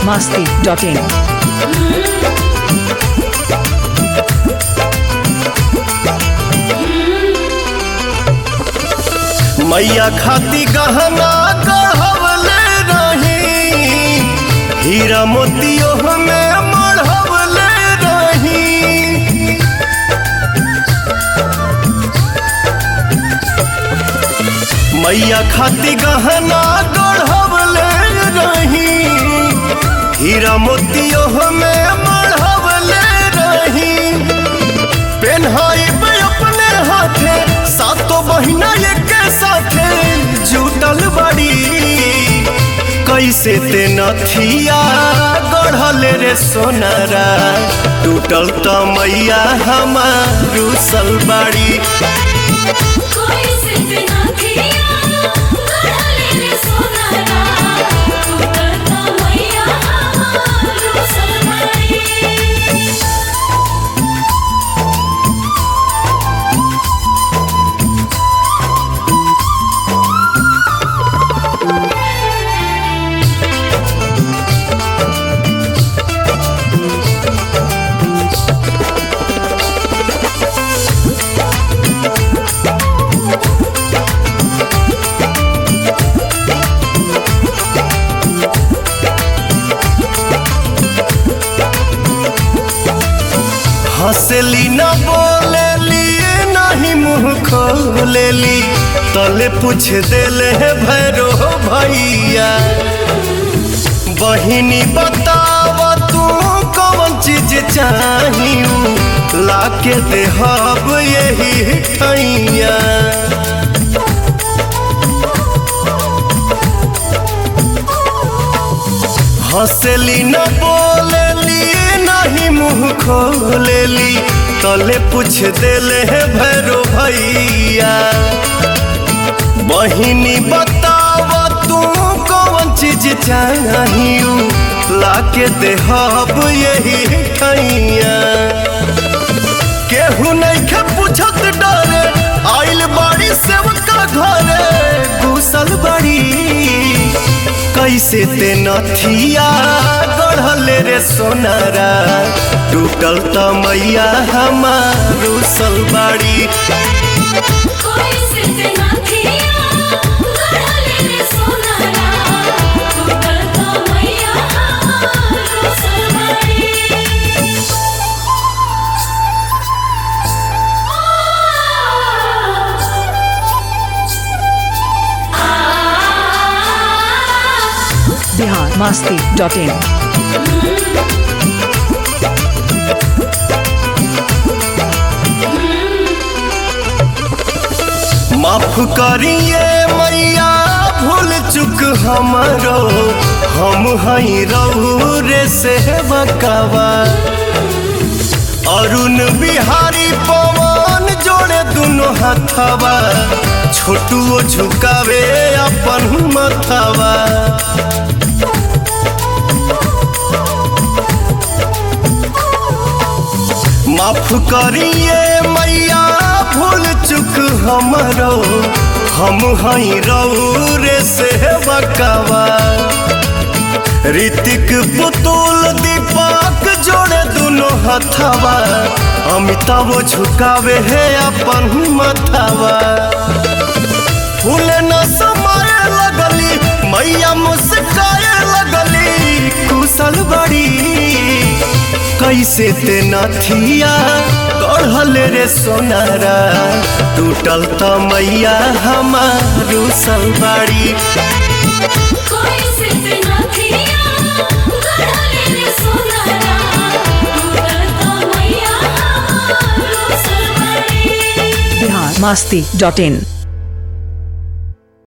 masti.in. मैया खाती गहना गढ़वले रही हीरा मोतियो में मढ़वले रही मैया खाती गहना गढ़वले रही हीरा मोतियो में मढ़वले रही पेन्हाई पे अपने हाथे सातो बहिना एक साथे जुटल बड़ी कैसे ते नथिया गढ़ल रे सोनारा टूटल त मैया हमारू सलबाड़ी कोई सिर्फ ना किया गढ़ले रे सोनारा टूटल तो मैया हमारो सलमाई हंसली न बोलेली नहीं मुंह खोलेली तले पूछ देले है भैरो भैया बहिनी बताव तू कौन चीज चाहिए लाके देहब यही ठैया हंसली न बोलेली नहीं मुंह खोलेली तले पूछ देले है भैरो भैया बहिनी बताव तू कौन चीज चाहिए लाके देहब यही ठैया केहू नहीं के पूछत डरे आइल बाड़ी सेवका घरे घुसल बड़ी कैसे ते नथिया गढ़ल रे सोनारा टूटल त मैया हमारू सलबाड़ी कोई सिर्फ ना किया गढ़ले रे सोनारा टूटल तो मैया हमारो सलमाई Bihar masti.in. माफ करिए मैया भूल चुक हमरो हम हई रहू रे से बकावा अरुण बिहारी पवन जोड़े दुनो हथवा छोटुओ झुकावे अपन मथवा माफ करिए मैया भूल चुक हमरो हम हई रहू रे से बकावा ऋतिक पुतुल दीपक जोड़े दुनो हथवा अमिताभ झुकावे है अपन मथवा फूल न समाए लगली मैया मुस्काए लगली कुशल बड़ी कैसे ते नथिया गढ़ल रे सोनारा टूटल त मैया हमारू सलबाड़ी कोई सिर्फ ना किया गढ़ले रे सोनारा टूटल तो मैया हमारो सलमाई Bihar masti.in.